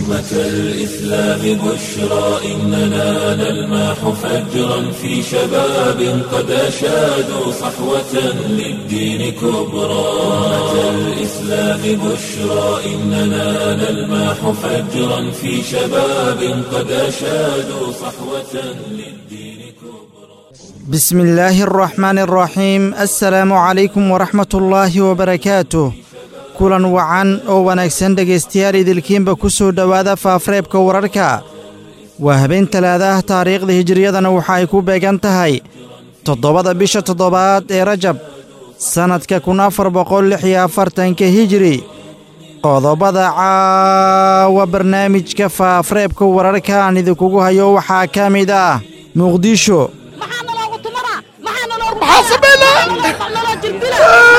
أمة الإسلام بشرى إننا نلمح فجرا في شباب قد أشادوا صحوة للدين كبرى أمة الإسلام بشرى إننا نلمح فجرا في شباب قد أشادوا صحوة للدين كبرى بسم الله الرحمن الرحيم السلام عليكم ورحمة الله وبركاته kulan wacan oo wanaagsan dhegaystayaal idilkiinba ku soo dhowaada faafreebka wararka waa habeen talaadaah taariikhda hijiriyadana waxa ay ku beegan tahay toddobada bisha toddobaad ee rajab sannadka kun afar boqol lix iyo afartanka hijiri qodobada caawa barnaamijka faafreebka wararka aan idinkugu hayo waxaa ka mid ah muqdisho maxaana loogu tumanaa maxaana loogu maxaa sameynaa naloo jirdila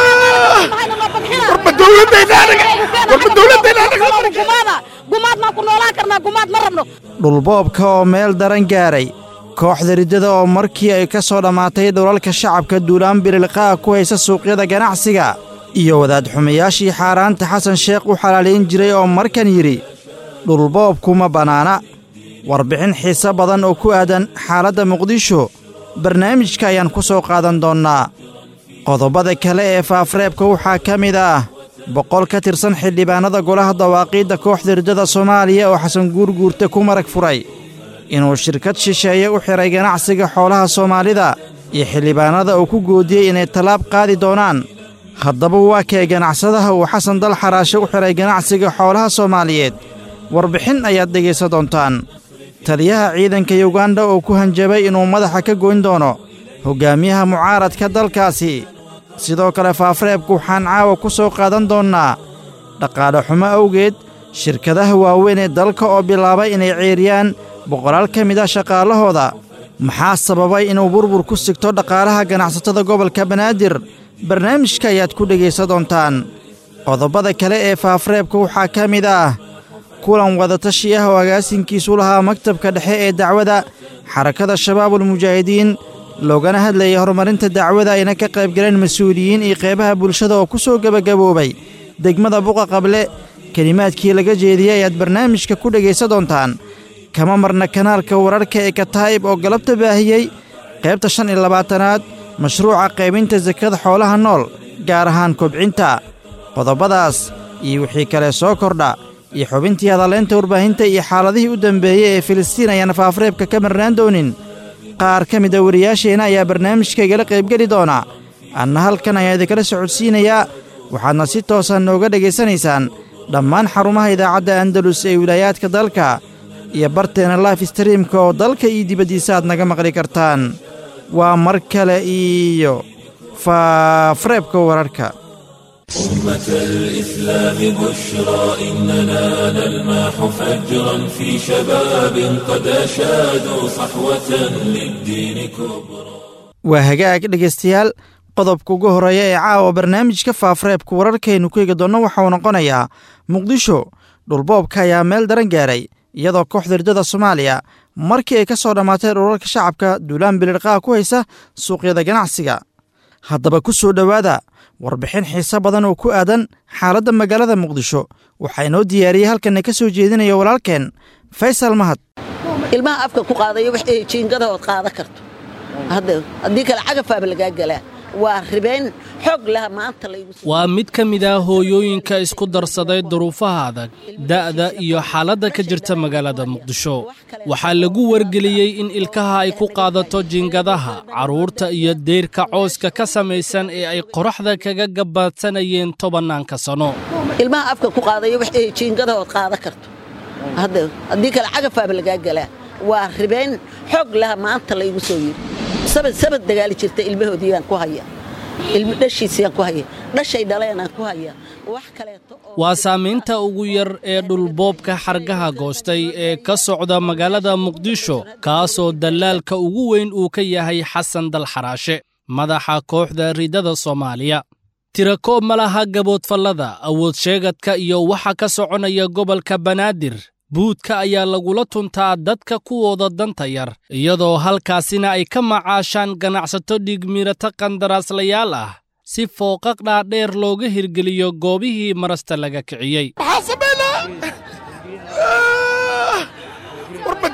maxaana loo badxina warba dowladayna anaga warba dowladayna anaga gumaada gumaad maan ku noolaan karnaa gumaad ma rabno dhulboobka oo meel daran gaaray kooxda riddada oo markii ay ka soo dhammaatay dhulalka shacabka duulaan birilqa'a ku haysa suuqyada ganacsiga iyo wadaad xumayaashii xaaraanta xasan sheekh u xalaalayn jiray oo markan yidhi dhulboobku ma bannaana warbixin xiise badan oo ku aadan xaaladda muqdisho barnaamijka ayaan ku soo qaadan doonnaa qodobada kale ee faafreebka waxaa ka mid ah boqol ka tirsan xildhibaannada golaha dawaaqiidda kooxda riddada soomaaliya oo xasan guurguurta ku marag furay inuu shirkad shisheeye u xidhay ganacsiga xoolaha soomaalida iyo xildhibaannada uu ku goodiyey inay tallaab qaadi doonaan haddaba waa kee ganacsadaha uu xasan dal xaraashe u xidhay ganacsiga xoolaha soomaaliyeed warbixin ayaad dhegaysan doontaan taliyaha ciidanka yuganda oo ku hanjabay inuu madaxa ka goyn doono hoggaamiyaha mucaaradka dalkaasi sidoo kale faafreebku waxaan caawa ku soo qaadan doonnaa dhaqaale xumo awgeed shirkadaha waaweyn ee dalka oo bilaabay inay ceeriyaan boqolaal ka mid ah shaqaalahooda maxaa sababay inuu burbur ku sigto dhaqaalaha ganacsatada gobolka banaadir barnaamijka ayaad ku dhegaysan doontaan qodobada kale ee faafreebka waxaa ka mid ah kulan wadatashi ah oo agaasinkiisu lahaa maktabka dhexe ee dacwada xarakada shabaabulmujaahidiin loogana hadlayay horumarinta dacwada ayna ka qaybgaleen mas-uuliyiin iyo qeybaha bulshada oo ku soo gebagaboobay degmada buqa qable kelimaadkii laga jeediyey ayaad barnaamijka ku dhegaysan doontaan kama marna kanaalka wararka ee kataa'ib oo galabta baahiyey qaybta shan iyo labaatanaad mashruuca qaybinta sakada xoolaha nool gaar ahaan kobcinta qodobadaas iyo wixii kale soo kordha iyo xubintii hadalleynta warbaahinta iyo xaaladihii u dambeeyey ee filistiin ayaan faafreebka ka marnaan doonin qaar ka mid a wariyaasheenna ayaa barnaamijka igala qaybgeli doona anna halkan ayaa idinkala socodsiinayaa waxaadna si toosan nooga dhegaysanaysaan dhammaan xarumaha idaacadda andalus ee wilaayaadka dalka iyo barteena life streamka oo dalka iyo dibaddiisa aad naga maqli kartaan waa mar kale iyo faafreebka wararka أمة الإسلام بشرى إننا نلمح فجرا في شباب قد أشادوا صحوة للدين كبرى waa hagaag dhegaystayaal qodobka ugu horreeya ee caawa barnaamijka faafreebka wararkaynu ku eegi doonno waxauu noqonayaa muqdisho dhulboobka ayaa meel daran gaaray iyadoo kooxda riddada soomaaliya markii ay ka soo dhammaatay dhulalka shacabka duulaan bilirqaha ku haysa suuqyada ganacsiga haddaba ku soo dhowaada warbixin xiise badan oo ku aadan xaaladda magaalada muqdisho waxaa inoo diyaariyey halkanna ka soo jeedinaya walaalkeen faysal mahad ilmaha afka ku qaadayo wax ay jiingadahood qaadan karto haddii kale cagafaaba lagaa galaa waa ribeen xoog laha maanta laygu waa mid ka mid ah hooyooyinka isku darsaday duruufaha adag da'da iyo xaaladda ka jirta magaalada muqdisho waxaa lagu wargeliyey in ilkaha ay ku qaadato jiingadaha carruurta iyo deyrka cooska ka samaysan ee ay qoraxda kaga gabaadsanayeen tobannaanka sanno ilmaha afka ku qaadayo wax ay jiingadahood qaadan karto haddii kale cagafaaba lagaa galaa waa ribeen xoog laha maanta laygu soo yiri sabad sabad dagaali jirta ilmahoodiibaan ku haya ilmo dhashiisiyaan ku haya dhashay dhaleenaan ku haya wax kaleeto oo waa saamaynta ugu yar ee dhulboobka xargaha goostay ee ka socda magaalada muqdisho kaasoo dallaalka ugu weyn uu ka yahay xasan dalxaraashe madaxa kooxda riddada soomaaliya tirakoob ma laha gaboodfallada awood sheegadka iyo waxa ka soconaya gobolka banaadir buudka ayaa lagula tuntaa dadka kuwooda danta yar iyadoo halkaasina ay ka macaashaan ganacsato dhiigmiirata qandaraaslayaal ah si fooqaq dhaadheer looga hirgeliyo goobihii marasta laga kiciyey maxaa sameynaa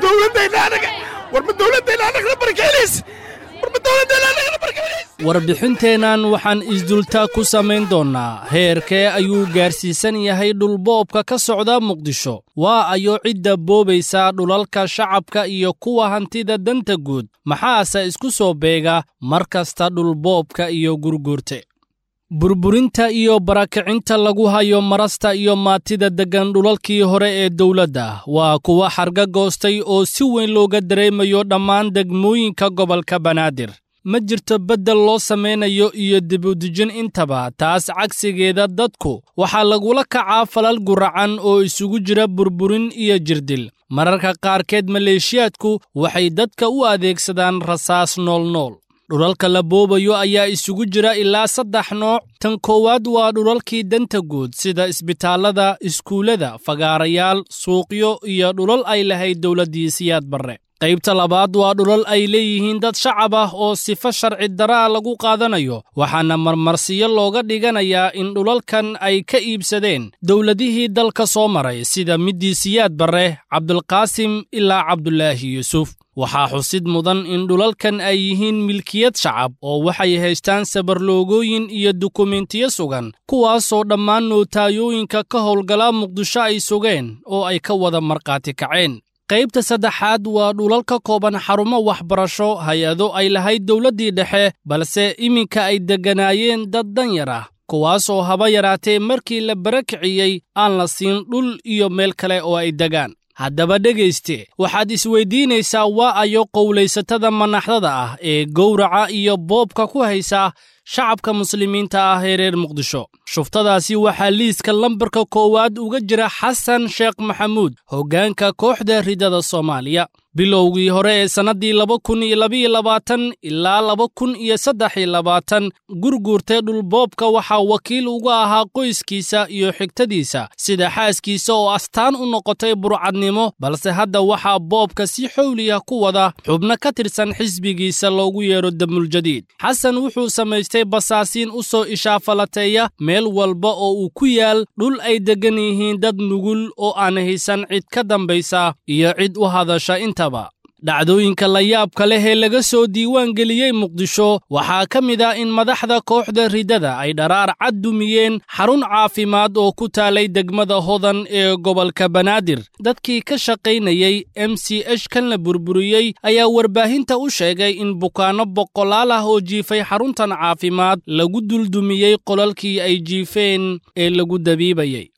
dowladayna anaga war ma dowladayna anagna barkeelaysa war ma dowladayna anagna barkeelaysa warbixinteennan waxaan isdultaa ku samayn doonnaa heerkee ayuu gaarsiisan yahay dhulboobka ka socda muqdisho waa ayo cidda boobaysa dhulalka shacabka iyo kuwa hantida danta guud maxaase isku soo beega mar kasta dhulboobka iyo gurguurte burburinta iyo barakicinta lagu hayo marasta iyo maatida deggan dhulalkii hore ee dowladda waa kuwa xarga goostay oo si weyn looga dareemayo dhammaan degmooyinka gobolka banaadir ma jirto beddel loo samaynayo iyo dibudejin intaba taas cagsigeeda dadku waxaa lagula kacaa falal guracan oo isugu jira burburin iyo jirdil mararka qaarkeed maleeshiyaadku waxay dadka u adeegsadaan rasaas noolnool dhulalka la boobayo ayaa isugu jira ilaa saddex nooc tan koowaad waa dhulalkii danta guud sida isbitaallada iskuullada fagaarayaal suuqyo iyo dhulal ay lahayd dowladdii siyaad barre qaybta labaad waa dhulal ay leeyihiin dad shacab ah oo sifo sharci daraa lagu qaadanayo waxaana marmarsiyo looga dhiganayaa in dhulalkan ay ka iibsadeen dowladihii dalka soo maray sida middii siyaad barre cabdulqaasim ilaa cabdulaahi yuusuf waxaa xusid mudan in dhulalkan ay yihiin milkiyad shacab oo waxay haystaan sabarloogooyin iyo dukumentiyo sugan kuwaasoo dhammaan nootayooyinka ka howlgala muqdisho ay sugeen oo ay ka wada markhaati kaceen qaybta saddexaad waa dhulal ka kooban xarumo waxbarasho hay-ado ay lahayd dowladdii dhexe balse iminka ay degganaayeen dad danyar ah kuwaasoo haba yaraatee markii la barakiciyey aan la siin dhul iyo meel kale oo ay degaan haddaba dhegayste waxaad isweyddiinaysaa waa ayo qowlaysatada manaxdada ah ee gowraca iyo boobka ku haysa shacabka muslimiinta ah ee reer muqdisho shuftadaasi waxaa liiska lambarka koowaad uga jira xasan sheekh maxamuud hoggaanka kooxda ridada soomaaliya bilowgii hore ee sannaddii laba kun iyo labaiyo labaatan ilaa laba kun iyo saddex iyo labaatan gurguurtee dhulboobka waxaa wakiil uga ahaa qoyskiisa iyo xigtadiisa sida xaaskiisa oo astaan u noqotay burcadnimo balse hadda waxaa boobka si xowliya ku wada xubno ka tirsan xisbigiisa loogu yeedho damuljadiid xasan wuxuu samaystay basaasiin u soo ishaafalateeya meel walba oo uu ku yaal dhul ay deggan yihiin dad nugul oo aan haysan cid ka dambaysa iyo cid u hadasha intaba dhacdooyinka la yaabka leh ee laga soo diiwaan geliyey muqdisho waxaa ka mid ah in madaxda kooxda ridada ay dharaar cad dumiyeen xarun caafimaad oo ku taalay degmada hodan ee gobolka banaadir dadkii ka shaqaynayey m c h kan la burburiyey ayaa warbaahinta u sheegay in bukaanno boqolaal ah oo jiifay xaruntan caafimaad lagu duldumiyey qolalkii ay jiifeen ee lagu dabiibayey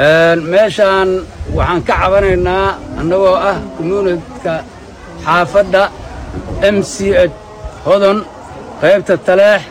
meeshaan waxaan ka cabanaynaa annagoo ah commuunidka xaafadda m c h hodon qaybta taleex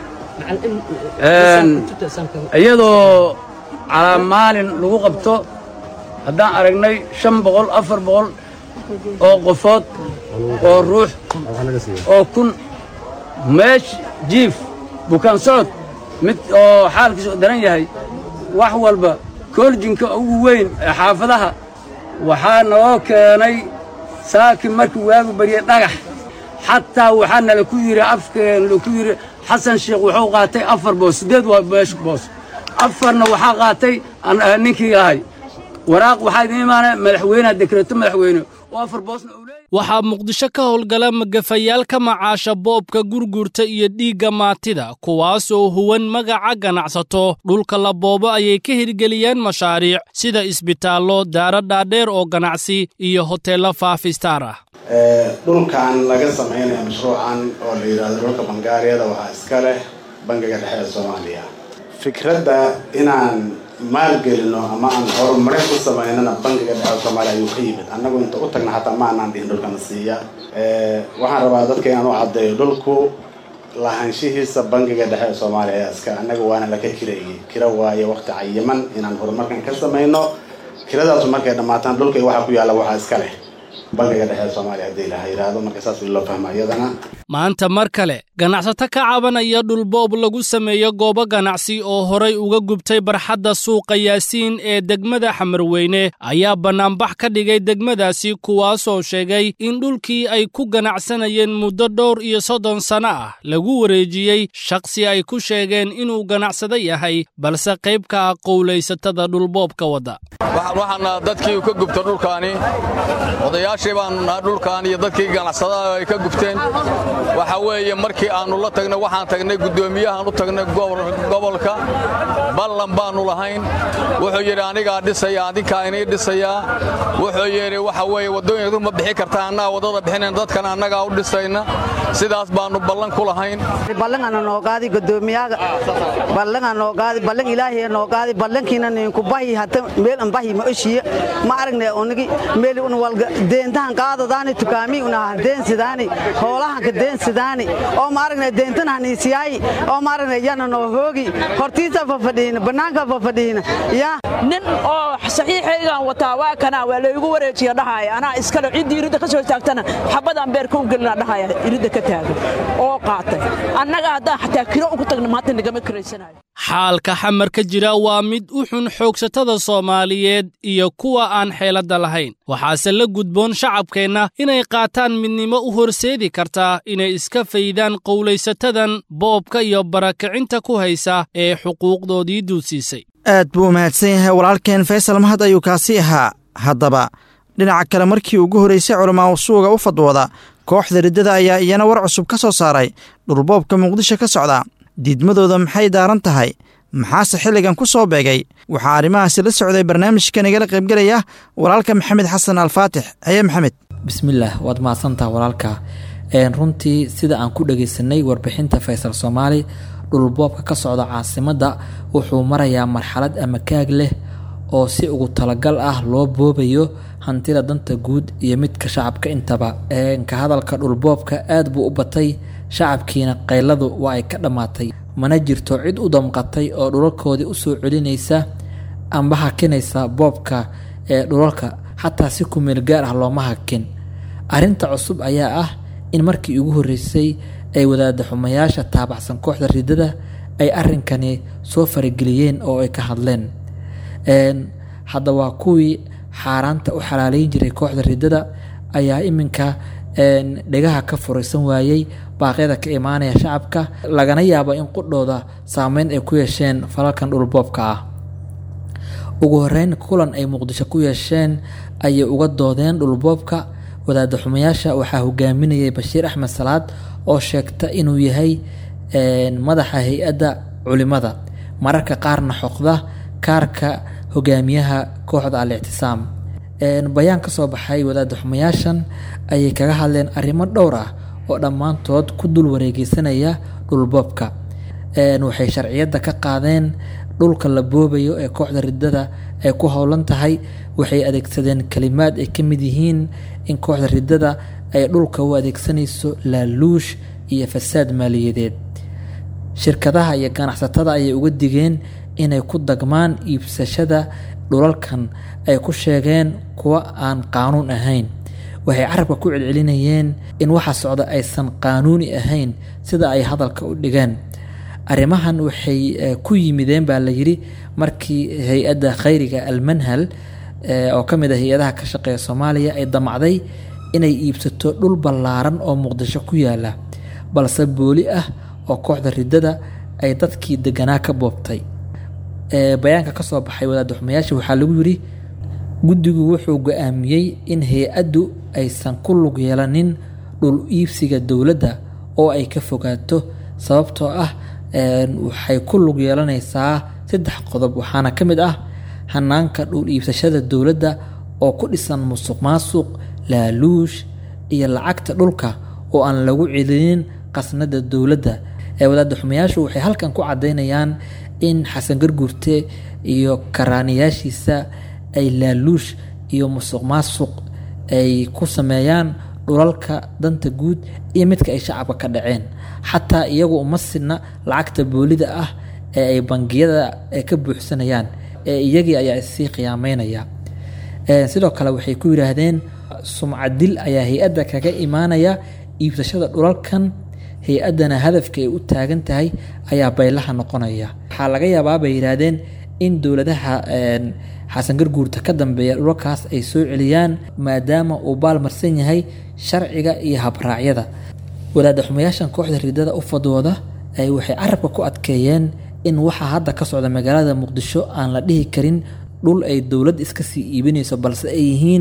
iyadoo calaa maalin lagu qabto haddaan aragnay shan boqol afar boqol oo qofood oo ruux oo kun meesh jiif bukaan socod mid oo xaalkiisu daran yahay wax walba kooljinka ugu weyn ee xaafadaha waxaa noo keenay saaki markii waagu baryey dhagax xataa waxaa nala ku yidhi afkeen laku yidhi xasan sheekh wuxuu qaatay afar boos siddeed waa meesh boos afarna waxaa qaatay ninkii ahay waraaq waxaa idiin imaanaya madaxweyneha dekreeto madaxweyne oo afar boosna uu leeyahay waxaa muqdisho ka howlgala magafayaal ka macaasha boobka gurgurta iyo dhiigga maatida kuwaasoo huwan magaca ganacsato dhulka la boobo ayay ka hirgeliyeen mashaariic sida isbitaallo daaro dhaadheer oo ganacsi iyo hoteello faafistaar ah dhulkan laga samaynayo mashruucan oo la yidhaahdo dhulka bangaariyada waxaa iska leh bangiga dhexe ee soomaaliya fikradda inaan maalgelino ama aan horumarin ku samaynana bangiga dhexe ee soomaaliya ayuu ka yimid annagu inta u tagna xataa ma anaan dhihin dhulkana siiya waxaan rabaa dadka inaan u caddeeyo dhulku lahaanshihiisa bangiga dhexe ee soomaaliya ayaa iska annaga waana laka kireeyey kira waayo waqti cayiman inaan horumarkan ka samayno kiradaasu markay dhammaataan dhulkay waxaa ku yaalla waxaa iska leh bangiga dhexe ee soomaaliya haddii laha yidhaahdo marka saas loo fahma iyadana maanta mar kale ganacsato ka cabanaya dhulboob lagu sameeyo goobo ganacsi oo horay uga gubtay barxadda suuqa yaasiin ee degmada xamarweyne ayaa bannaanbax ka dhigay degmadaasi kuwaasoo sheegay in dhulkii ay ku ganacsanayeen muddo dhowr iyo soddon sanno ah lagu wareejiyey shakhsi ay ku sheegeen inuu ganacsado yahay balse qayb ka ah qowlaysatada dhulboobka wadda waxaana dadkii ka gubta dhulkaani odayaasha iskaashi baannu nahay dhulkan iyo dadkii ganacsadaha ay ka gubteen waxa weeye markii aannu la tagnay waxaan tagnay guddoomiyahaan u tagnay gobolka ballan baannu lahayn wuxuu yidhi anigaa dhisaya adinkaa inii dhisayaa wuxuu yidhi waxa weeye waddooyinku ma bixi kartaa annaga waddada bixinayn dadkan annagaa u dhisayna sidaas baannu ballan ku lahayn ballanana noogaadi guddoomiyaga ballana noogaadi ballan ilaahiya noogaadi ballankiina ninku bahi hata meel an bahi ma oshiya ma aragne unigi meel un walga deentahan qaadadaani tukaami una deensidaani hoolahan ka deensidaani oo ma aragne deentan haniisiyaayi oo ma aragne yana noo hoogi hortiisa fafadhiina bannaanka fafadhiina yaa nin oo saxiixaygaan wataa waa kanaa waa laygu wareejiya dhahaya anaa iskale ciddii iridda ka soo taagtana xabadaan beerka u gelina dhahaya iridda ka taagan oo qaatay annaga haddaan xataa kiro ugu tagna maanta nagama kiraysanayo xaalka xamar ka jira waa mid u xun xoogsatada soomaaliyeed iyo kuwa aan xeeladda lahayn waxaase la gudboon shacabkeenna inay qaataan midnimo u horseedi kartaa inay iska faydaan qowlaysatadan boobka iyo barakicinta ku haysa ee xuquuqdoodii duudsiisay aad buu u mahadsan yahay walaalkeen faysal mahad ayuu kaasi ahaa haddaba dhinaca kale markii ugu horraysay culamaa usuuga u fadwooda kooxda riddada ayaa iyana war cusub ka soo saaray dhulboobka muqdisho ka socda diidmadooda maxay daaran tahay maxaase xilligan ku soo beegay waxaa arrimahaasi la socday barnaamijka nagala qaybgelaya walaalka maxamed xasan alfaatix haye maxamed bismillaah waad mahadsantaha walaalka runtii sida aan ku dhagaysanay warbixinta faysal soomaali dhulboobka ka socda caasimadda wuxuu marayaa marxalad ama kaag leh oo si ugu talagal ah loo boobayo hantida danta guud iyo midka shacabka intaba ka hadalka dhulboobka aad buu u batay shacabkiina qayladu waa ay ka dhammaatay mana jirto cid u damqatay oo dhulalkoodii usoo celinaysa amba hakinaysa boobka ee dhulalka xataa si kumeel gaar ah looma hakin arrinta cusub ayaa ah in markii ugu horreysay ay wadaada xumayaasha taabacsan kooxda riddada ay arrinkani soo farageliyeen oo ay ka hadleen hadda waa kuwii xaaraanta u xalaaleyn jiray kooxda riddada ayaa iminka dhegaha ka furaysan waayey baaqyada ka imaanaya shacabka lagana yaabo in qudhooda saameyn ay ku yeesheen falalkan dhulboobka ah ugu horeyn kulan ay muqdisho ku yeesheen ayay uga doodeen dhulboobka wadaada xumayaasha waxaa hogaaminayay bashiir axmed salaad oo sheegta inuu yahay madaxa hay-adda culimada mararka qaarna xoqda kaarka hogaamiyaha kooxda al-ictisaam bayaan ka soo baxay wadaada xumayaashan ayay kaga hadleen arrimo dhowr ah oo dhammaantood ku dul wareegeysanaya dhulboobka waxay sharciyadda ka qaadeen dhulka la boobayo ee kooxda riddada ay ku howlan tahay waxay adeegsadeen kalimaad ay ka mid yihiin in kooxda riddada ay dhulka u adeegsanayso laaluush iyo fasaad maaliyadeed shirkadaha iyo ganacsatada ayay uga digeen inay ku dagmaan iibsashada dhulalkan ay ku sheegeen kuwa aan qaanuun ahayn waxay carabka ku celcelinayeen in waxa socda aysan qaanuuni ahayn sida ay hadalka u dhigeen arrimahan waxay ku yimideen baa la yidhi markii hay-adda khayriga almanhal oo ka mid a hay-adaha ka shaqeeya soomaaliya ay damacday inay iibsato dhul ballaaran oo muqdisho ku yaala balse booli ah oo kooxda riddada ay dadkii deganaa ka boobtay bayaanka ka soo baxay wadaada xumayaasha waxaa lagu yidhi guddigu wuxuu go-aamiyey in hay-addu aysan ku lug yeelanin dhul iibsiga dowladda oo ay ka fogaato sababtoo ah waxay ku lug yeelanaysaa saddex qodob waxaana ka mid ah hanaanka dhul iibsashada dowladda oo ku dhisan musuq maasuq laaluush iyo lacagta dhulka oo aan lagu celinin qasnada dowladda ee wadaada xumayaashu waxay halkan ku caddaynayaan in xasan garguurte iyo karaaniyaashiisa ay laaluush iyo musuq maasuq ay ku sameeyaan dhulalka danta guud iyo midka ay shacabka ka dhaceen xataa iyagu uma sidna lacagta boolida ah ee ay bangiyada ka buuxsanayaan ee iyagii ayaa issii qiyaameynaya sidoo kale waxay ku yidhaahdeen sumcadil ayaa hay-adda kaga imaanaya iibsashada dhulalkan hay-addana hadafka ay u taagan tahay ayaa baylaha noqonaya waxaa laga yaabaa bay yidhaahdeen in dowladaha xasan garguurta ka dambeeya dhulalkaas ay soo celiyaan maadaama uu baalmarsan yahay sharciga iyo habraacyada wadaada xumayaashan kooxda riddada u fadwooda ay waxay carabka ku adkeeyeen in waxa hadda ka socda magaalada muqdisho aan la dhihi karin dhul ay dowlad iska sii iibinayso balse ay yihiin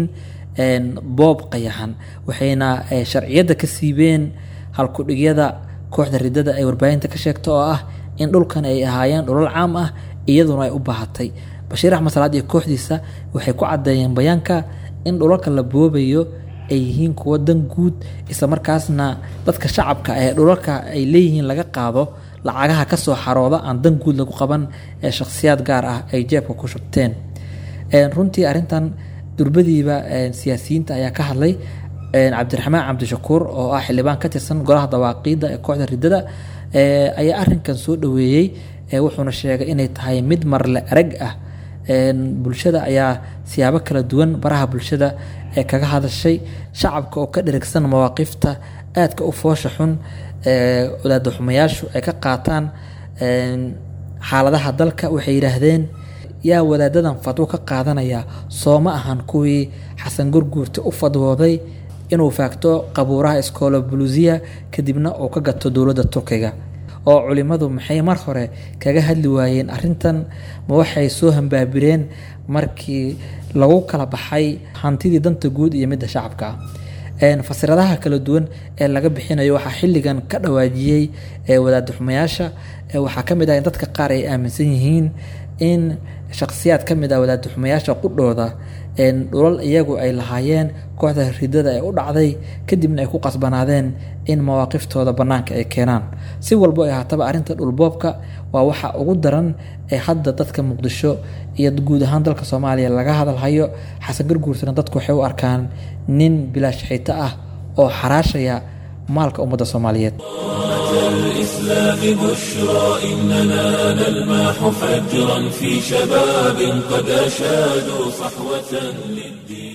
boob qayaxan waxayna sharciyadda ka siibeen halkudhigyada kooxda ridada ay warbaahinta ka sheegto oo ah in dhulkan ay ahaayeen dhulal caam ah iyaduna ay u baahatay bashiir axmed salaad iyo kooxdiisa waxay ku caddeeyeen bayaanka in dhulalka la boobayo ay yihiin kuwo dan guud islamarkaasna dadka shacabka ee dhulalka ay leeyihiin laga qaado lacagaha kasoo xarooda aan dan guud lagu qaban ee shakhsiyaad gaar ah ay jeebka ku shubteen runtii arrintan durbadiiba siyaasiyiinta ayaa ka hadlay cabdiraxmaan cabdishakuur oo ah xildhibaan ka tirsan golaha dawaaqiidda ee kooxda ridada ayaa arinkan soo dhaweeyey wuxuuna sheegay inay tahay mid marle arag ah bulshada ayaa siyaabo kala duwan baraha bulshada ee kaga hadashay shacabka oo ka dherigsan mawaaqifta aadka u foosha xun wadaada xumayaashu ay ka qaataan xaaladaha dalka waxay yidhaahdeen yaa wadaadadan fadwo ka qaadanaya soo ma ahan kuwii xasan gurguurta u fadwooday inuu faagto qabuuraha iskoolo buluusiya kadibna uu ka gato dowladda turkiga oo culimmadu maxay mar hore kaga hadli waayeen arrintan ma waxay soo hambaabireen markii lagu kala baxay hantidii danta guud iyo midda shacabka fasiradaha kala duwan ee laga bixinayo waxaa xilligan ka dhawaajiyey wadaada xumayaasha waxaa ka mid ah in dadka qaar ay aaminsan yihiin in shakhsiyaad ka mid ah wadaada xumayaasha qudhooda dhulal iyagu ay lahaayeen kooxda ridada ee u dhacday kadibna ay ku qasbanaadeen in mawaaqiftooda bannaanka ay keenaan si walbo ay haataba arrinta dhulboobka waa waxa ugu daran ee hadda dadka muqdisho iyo guud ahaan dalka soomaaliya laga hadalhayo xasan garguurtana dadku waxay u arkaan nin bilaash xito ah oo xaraashaya maalka ummadda soomaaliyeed الإسلام بشرى إننا نلمح فجرا في شباب قد أشادوا صحوة للدين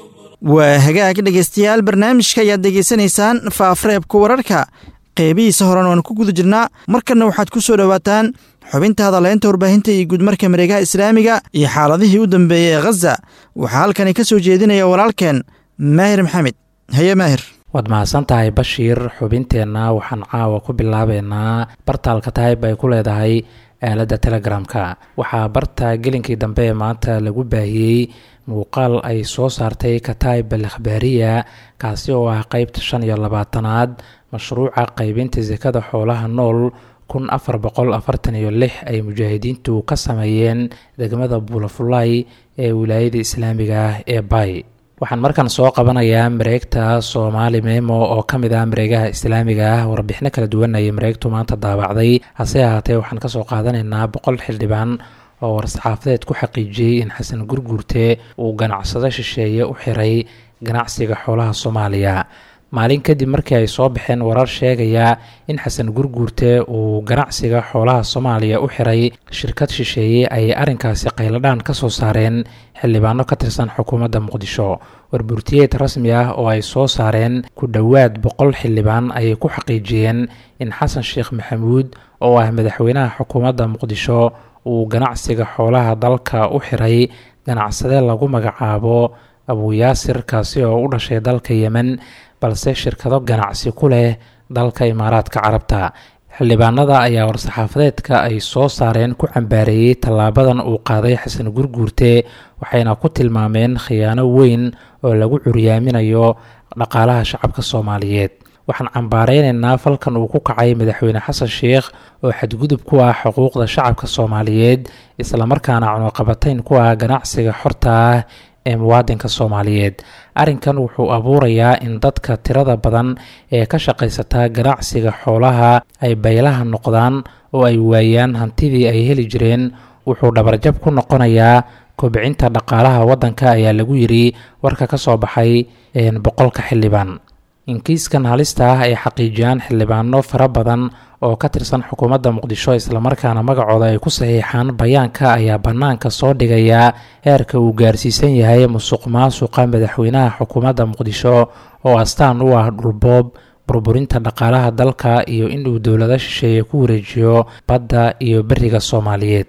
waa hagaag dhegaystayaal barnaamijka ayaad degeysanaysaan faafreebka wararka qeybihiisa horan waan ku guda jirnaa markanna waxaad ku soo dhowaataan xubinta hadaleynta warbaahinta iyo guudmarka mareegaha islaamiga iyo xaaladihii u dambeeyey ee khaza waxaa halkani ka soo jeedinaya walaalkeen maahir maxamed haye maahir waad mahadsan tahay bashiir xubinteenna waxaan caawa ku bilaabeynaa bartaalka taayib ay ku leedahay aaladda telegramka waxaa barta gelinkii dambe ee maanta lagu baahiyey muuqaal ay soo saartay kataib al akhbaariya kaasi oo ah qeybta shan iyo labaatanaad mashruuca qeybinta sekada xoolaha nool kun afar boqol afartan iyo lix ay mujaahidiintu ka sameeyeen degmada buulafulay ee wilaayada islaamiga ah ee bay waxaan markan soo qabanayaa mareegta soomaali memo oo ka mid ah mareegaha islaamiga ah warbixino kala duwan ayay mareegtu maanta daabacday hase ahaatee waxaan kasoo qaadanaynaa boqol xildhibaan oo war-saxaafadeed ku xaqiijiyey in xasan gurguurte uu ganacsado shisheeye u xiray ganacsiga xoolaha soomaaliya maalin kadib markii ay soo baxeen warar sheegaya in xasan gurguurte uu ganacsiga xoolaha soomaaliya u xiray shirkad shisheeye ayay arrinkaasi qayladhaan ka soo saareen xildhibaano ka tirsan xukuumadda muqdisho warburtiyeed rasmi ah oo ay soo saareen ku dhowaad boqol xildhibaan ayay ku xaqiijiyeen in xasan sheekh maxamuud oo ah madaxweynaha xukuumadda muqdisho uu ganacsiga xoolaha dalka u xiray ganacsade lagu magacaabo abuyaasir kaasi oo u dhashay dalka yemen balse shirkado ganacsi ku leh dalka imaaraadka carabta xildhibaanada ayaa war-saxaafadeedka ay soo saareen ku cambaareeyey tallaabadan uu qaaday xasan gurguurte waxayna ku tilmaameen khiyaano weyn oo lagu curyaaminayo dhaqaalaha shacabka soomaaliyeed waxaan cambaareynayna falkan uu ku kacay madaxweyne xasan sheekh oo xadgudub ku ah xuquuqda shacabka soomaaliyeed islamarkaana cunuqabatayn ku ah ganacsiga xorta ah ee muwaadinka soomaaliyeed arrinkan wuxuu abuurayaa in dadka tirada badan ee ka shaqaysata ganacsiga xoolaha ay baylaha noqdaan oo ay waayaan hantidii ay heli jireen wuxuu dhabarjab ku noqonayaa kobcinta dhaqaalaha waddanka ayaa lagu yidhi warka ka soo baxay boqolka xildhibaan inkiiskan halista ah ay xaqiijiyaan xildhibaano fara badan oo ka tirsan xukuumadda muqdisho islamarkaana magacooda ay ku saxiixaan bayaanka ayaa bannaanka soo dhigaya heerka uu gaarsiisan yahay musuq maasuqa madaxweynaha xukuumadda muqdisho oo astaan u ah dhulboob burburinta dhaqaalaha dalka iyo inuu dowlado shisheeye ku wareejiyo badda iyo beriga soomaaliyeed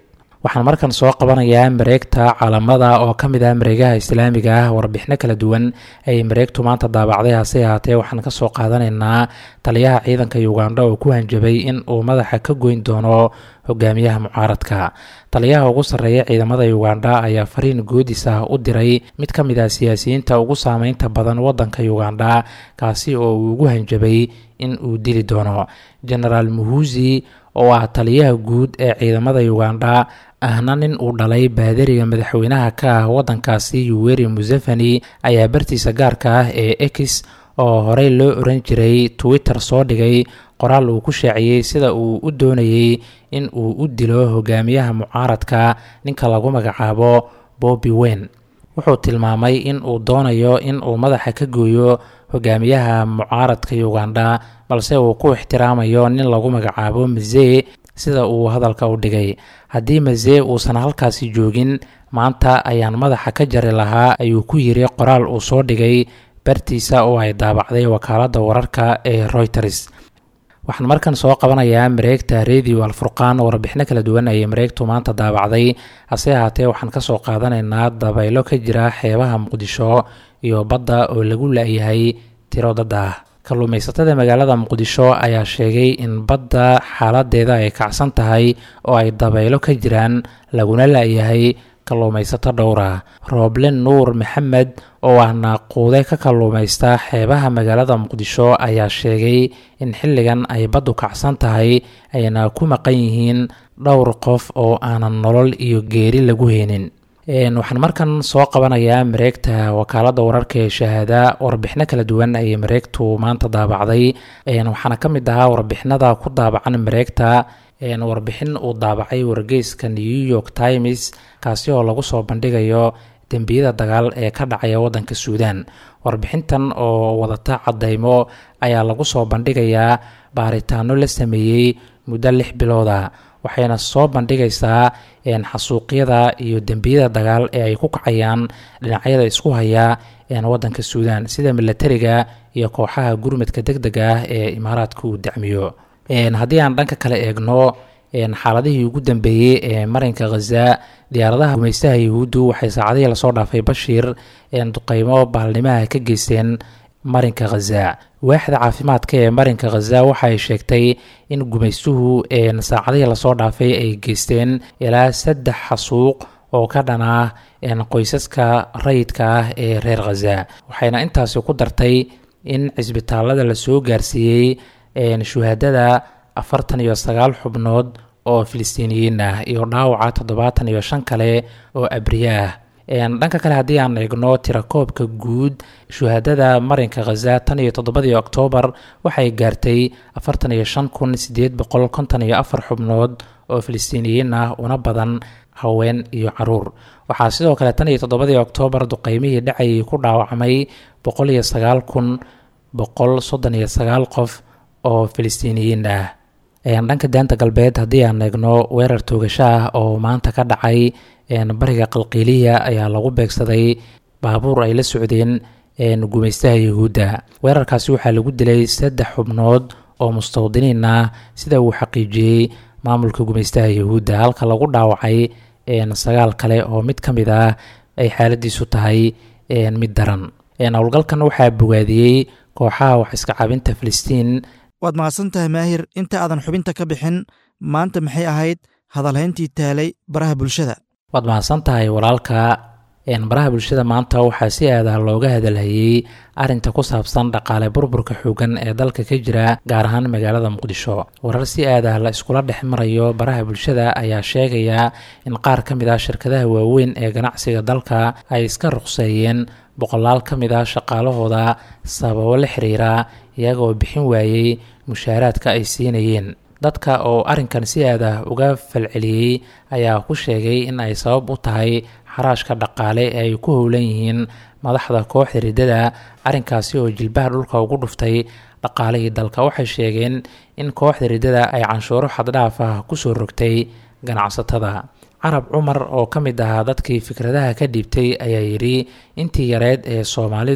waxaan markan soo qabanayaa mareegta caalamada oo ka mid ah mareegaha islaamiga ah warbixino kala duwan ay mareegtu maanta daabacday hase ahaatee waxaan ka soo qaadanaynaa taliyaha ciidanka ugandha oo ku hanjabay in uu madaxa ka goyn doono hogaamiyaha mucaaradka taliyaha ugu sarreeya ciidamada ugandha ayaa fariin goodis ah u diray mid ka mid ah siyaasiyiinta ugu saameynta badan wadanka ugandha kaasi oo uu ugu hanjabay in uu dili doono genaraal muhuzi oo ah taliyaha guud ee ciidamada ugandha ahna nin uu dhalay baadariga madaxweynaha ka ah wadankaasi yuweri museveni ayaa bartiisa gaarka ah ee ex oo horey loo oran jiray twitter soo dhigay qoraal uu ku shaaciyey sida uu u doonayey in uu u dilo hogaamiyaha mucaaradka ninka lagu magacaabo bobby wen wuxuu tilmaamay in uu doonayo in uu madaxa ka gooyo hogaamiyaha mucaaradka ugandha balse uu ku ixtiraamayo nin lagu magacaabo mazee sida uu hadalka u dhigay haddii mazee uusan halkaasi joogin maanta ayaan madaxa ka jari lahaa ayuu ku yiri qoraal uu soo dhigay bartiisa oo ay daabacday wakaaladda wararka ee reuters waxaan markan soo qabanayaa mareegta radio alfurqaan warbixino kala duwan ayay mareegtu maanta daabacday hase ahaatee waxaan kasoo qaadanaynaa dabaylo ka jira xeebaha muqdisho iyo badda oo lagu la-yahay tiro dad ah kalluumaysatada magaalada muqdisho ayaa sheegay in badda xaaladeeda ay kacsan tahay oo ay dabaylo ka jiraan laguna la-yahay kalluumaysato dhowra rooble nuur maxamed oo ah naaquude ka kalluumaysta xeebaha magaalada muqdisho ayaa sheegay in xilligan ay baddu kacsan tahay ayna ku maqan yihiin dhowr qof oo aanan nolol iyo geeri lagu heenin waxaan markan soo qabanayaa mareegta wakaaladda wararka ee shahaada warbixino kala duwan ayay mareegtu maanta daabacday waxaana ka mid ahaa warbixinada ku daabacan mareegta warbixin uu daabacay wargeyska new york times kaasi oo lagu soo bandhigayo dembiyada dagaal ee ka dhacaya wadanka suudan warbixintan oo wadata cadeymo ayaa lagu soo bandhigayaa baaritaano la sameeyey muddo lix bilooda waxayna soo bandhigaysaa xasuuqyada iyo dembiyada dagaal ee ay ku kacayaan dhinacyada isku haya wadanka suudan sida milatariga iyo kooxaha gurmadka deg dega ah ee imaaraadka uu dacmiyo haddii aan dhanka kale eegno xaaladihii ugu dambeeyey ee marinka khaza diyaaradaha gumaystaha yahuuddu waxay saacadihii lasoo dhaafay bashiir duqeymo baalnimaha ka geysteen marinka khaza waaxda caafimaadka ee marinka khaza waxa ay sheegtay in gumaystuhu saacadihii lasoo dhaafay ay geysteen ilaa saddex xasuuq oo ka dhan ah qoysaska rayidka ah ee reer khaza waxayna intaasi ku dartay in cisbitaalada lasoo gaarsiiyey shuhaadada afartan iyo sagaal xubnood oo filistiiniyiin ah iyo dhaawaca toddobaatan iyo shan kale oo abriye ah dhanka kale haddii aan eegno tirakoobka guud shuhaadada marinka khaza tan iyo toddobadii oktoobar waxay gaartay afartan iyo shan kun sideed boqol konton iyo afar xubnood oo filistiiniyiin ah una badan haween iyo caruur waxaa sidoo kale tan iyo toddobadii oktoobar duqeymihii dhacayay ku dhaawacmay boqol iyo sagaal kun boqol soddon iyo sagaal qof oo filistiiniyiin ah dhanka daanta galbeed haddii aan eegno weerar toogasho ah oo maanta ka dhacay bariga qalqiiliya ayaa lagu beegsaday baabuur ay la socdeen gumaystaha yahuudda weerarkaasi waxaa lagu dilay saddex xubnood oo mustawdiniin ah sida uu xaqiijiyey maamulka gumaystaha yahuudda halka lagu dhaawacay sagaal kale oo mid ka mid ah ay xaaladiisu tahay mid daran howlgalkan waxaa bogaadiyey kooxaha wax iska cabinta filistiin waad mahadsan tahay maahir inta aadan xubinta ka bixin maanta maxay ahayd hadalhayntii taalay baraha bulshada waad mahadsan tahay walaalka baraha bulshada maanta waxaa si aadah looga hadalhayey arinta ku saabsan dhaqaale burburka xoogan ee dalka ka jira gaar ahaan magaalada muqdisho warar si aadah la iskula dhex marayo baraha bulshada ayaa sheegaya in qaar ka mid ah shirkadaha waaweyn ee ganacsiga dalka ay iska ruqseeyeen boqolaal ka mid ah shaqaalahooda sababo la xiriira iyagoo bixin waayey mushaaraadka ay siinayeen dadka oo arrinkan si aadah uga falceliyey ayaa ku sheegay in ay sabab u tahay xaraashka dhaqaale ee ay ku howlan yihiin madaxda kooxda riddada arrinkaasi oo jilbaha dhulka ugu dhuftay dhaqaalihii dalka waxay sheegeen in kooxda riddada ay canshuuro xaddhaaf ah kusoo rogtay ganacsatada carab cumar oo ka mid ahaa dadkii fikradaha ka dhiibtay ayaa yidhi intii yareed ee soomaalidu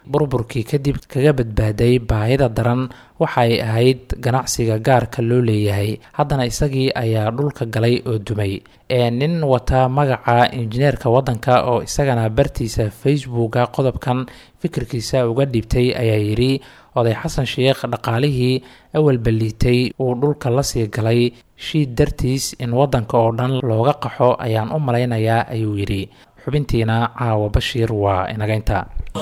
burburkii kadib kaga badbaaday baahida daran waxay ahayd ganacsiga gaarka loo leeyahay haddana isagii ayaa dhulka galay oo dumay ee nin wata magaca injineerka waddanka oo isagana bartiisa facebooka qodobkan fikirkiisa uga dhibtay ayaa yidhi oday xasan sheekh dhaqaalihii awal balliitay uu dhulka la sii galay shiid dartiis in waddanka oo dhan looga qaxo ayaan u malaynayaa ayuu yidhi xubintiina caawa bashiir waa inagaynta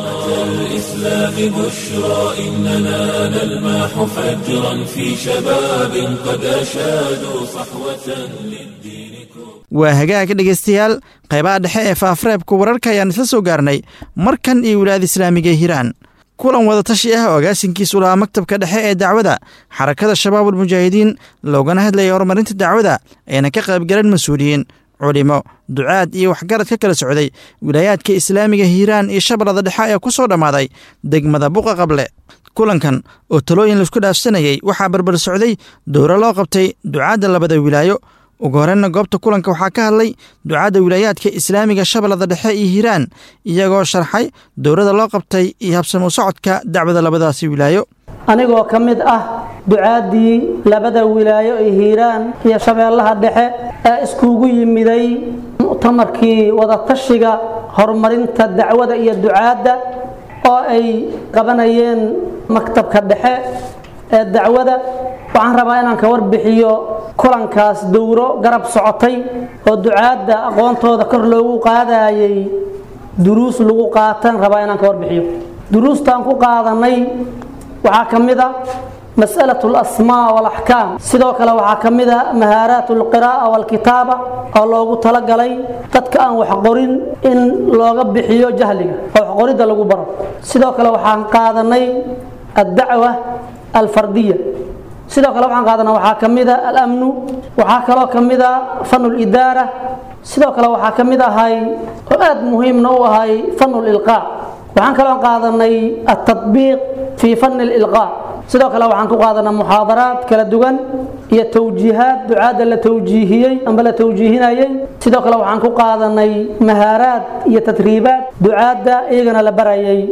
الإسلام بشرى إننا نلمح فجرا في شباب قد أشادوا صحوة للدين waa hagaag dhegaystayaal qaybaha dhexe ee faafareebka wararka ayaan isla soo gaarnay markan iyo wilaayada islaamiga ee hiiraan kulan wadatashi ah oo agaasinkiisu lahaa maktabka dhexe ee dacwada xarakada shabaabul mujaahidiin loogana hadlayay horumarinta dacwada ayna ka qaybgaleen mas-uuliyiin culimo ducaad iyo waxgarad ka kala socday wilaayaadka islaamiga hiiraan iyo shabeellada dhexe ayaa ku soo dhammaaday degmada buqa qable kulankan oo talooyin laisku dhaafsanayey waxaa barbar socday dowro loo qabtay ducaadda labada wilaayo ugu horreynna goobta kulanka waxaa ka hadlay ducaadda wilaayaadka islaamiga shabeellada dhexe iyo hiiraan iyagoo sharxay dowrada loo qabtay iyo habsamo socodka dacwada labadaasi wilaayo anigoo ka mid ah ducaaddii labada wilaayo ee hiiraan iyo shabeellaha dhexe ee iskugu yimiday mu'tamarkii wadatashiga horumarinta dacwada iyo ducaadda oo ay qabanayeen maktabka dhexe ee dacwada waxaan rabaa inaan ka warbixiyo kulankaas dowro garab socotay oo ducaadda aqoontooda kor loogu qaadayay duruus lagu qaatan rabaa inaan ka warbixiyo duruustaan ku qaadanay waxaa ka mid a mas'alaة اlasmaa wاlaxkaam sidoo kale waxaa ka mid a mahaaraat اlqiraa'a wاlkitaaba oo loogu talagalay dadka aan wax qorin in looga bixiyo jahliga oo waxqoridda lagu baro sidoo kale waxaan qaadanay addacwa alfardiya sidoo kale waxaan qaadanay waxaa ka mid a alamnu waxaa kaloo ka mid a fan اlidaara sidoo kale waxaa ka mid ahay oo aad muhiimna u ahay fan اlilqaa waxaan kaloo qaadanay التطبيق في فن الإلقاء sidoo kale waxaan ku qaadanaa muxaadaraad kala duwan iyo towjiihaad ducaadda la towjiihiyey amba la towjiihinayey sidoo kale waxaan ku qaadanay mahaaraad iyo tadriibaad ducaadda iyagana la barayay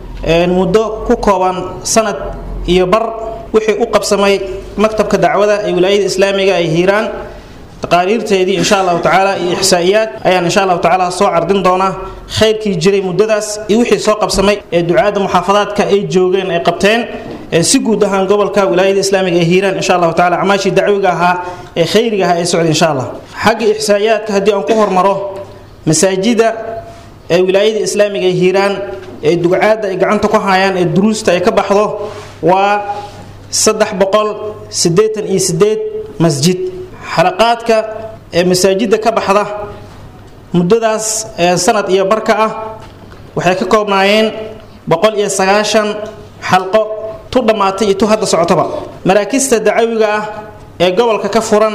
muddo ku kooban sanad iyo bar wixii u qabsamay maktabka dacwada ee wilaayada islaamiga ay hiiraan taqaariirteedii insha allahu tacaala iyo ixsaa'iyaad ayaan insha allahu tacaala soo cardin doonaa khayrkii jiray muddadaas iyo wixii soo qabsamay ee ducaadda muxaafadaadka ay joogeen ay qabteen si guud ahaan gobolka wilaayada islaamiga ee hiiraan insha allahu tacaala camaashii dacwiga ahaa ee khayriga ahaa ee socday insha allah xagga ixsaa'iyaadka haddii aan ku hormaro masaajida ee wilaayada islaamiga ee hiiraan ee dugcaadda ay gacanta ku hayaan ee duruusta ay ka baxdo waa saddex boqol siddeetan iyo siddeed masjid xalaqaadka ee masaajidda ka baxda muddadaas sanad iyo barka ah waxay ka koobnaayeen boqol iyo sagaashan xalqo tu dhammaatay iyo tu hadda socotoba maraakista dacawiga ah ee gobolka ka furan